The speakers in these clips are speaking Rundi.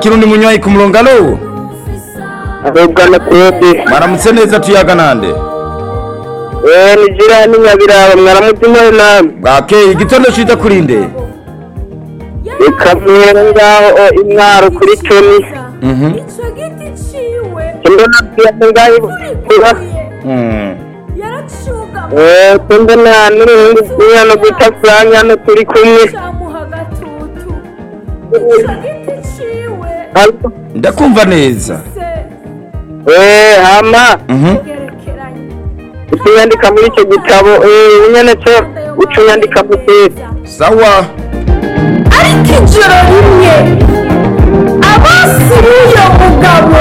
kirundi munywayi ku murongo alo ahubwo na twebwe maramutse neza tuyaga nande eee ni jirani nyabiraba mwaramutima namwe bwakeye igitondo ciza kuri nde reka mwere ngaho o, imwaro kuri toni Mhm. icyo giti ciwe mbona byose ngaho kuba Mm. yaracugama eee mbona n'uruhungu rw'ihano bita frank hano turi kumwe camuha agatutu icyo giti ciwe ariko ndakumva neza se eee hama Mhm. gerekeranye utunyandika muri icyo gitabo eee nyene cyo ucunyandika mu tesi sawa ariko ijoro rimwe abasi b'uyo mugabo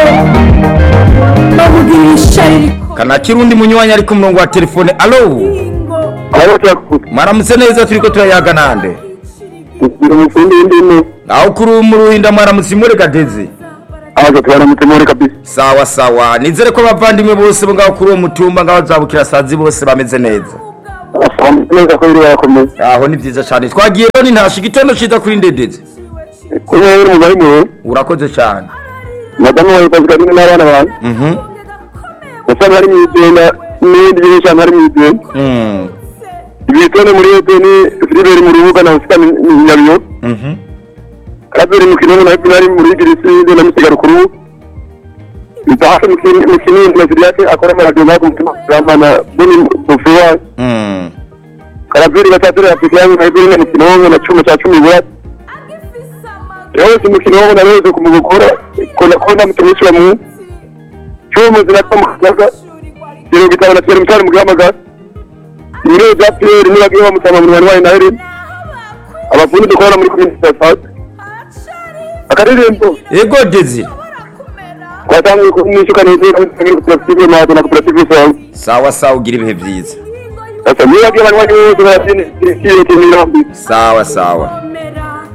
bamugirira ishari kana kirundi munywanyi ari ku murongo wa telefone alo rikomingo aho turakuta maramutse neza turiko turayaga nande kugira umufundi w'indimi aho kuri mu ruhinda mwaramutse imureka deze aho twaramutse muri kabisa sawa sawa nizere ko abavandimwe bose bo ngaho kuri uwo mutumba ngaho zabukira sazi bose bameze neza asamutse neza ko biri barakomeye aho ni vyiza cane twagiye rero nintasha igitondo ciza kuri ndedeze kumwe uri umugari muwe urakoze cane madamu wawe kavuga rimwe n'abana bawe Mhm. usanga ari mu igenda n'ibindi byinshi cyane ari mu igenda Mm. ibitone muri eteni filiberi mu rubuga na usika nyabiyo Mhm. kabiri mu kinini na finali muri girisi na misigaro kuru bitahashe mu kinini na siriyake akora amaradiyo ngaho ku mutima kurambana buni bufuwa Mm. karabiri batatu ya fikirani na ibiri na mukino wongo na cumi cya cumi bwa yose umukino wongo na wese kumugukora kona kona mutumishwa mu cyumu zinatwa mu kaga Kiro gitabo na kiro mutari mu gihamagara Ibiro bya Pierre nibagiye bamutama mu rwanda na Helen abafundi dukora muri komite ya Fat akaririmbo ego deze twatangiye kumwishyuka neza muri koperative mato na koperative sawa sawa sawa ugira ibihe vyiza sasa nibagiye abanywanyi bose barabyina kiro cy'imirambi sawa sawa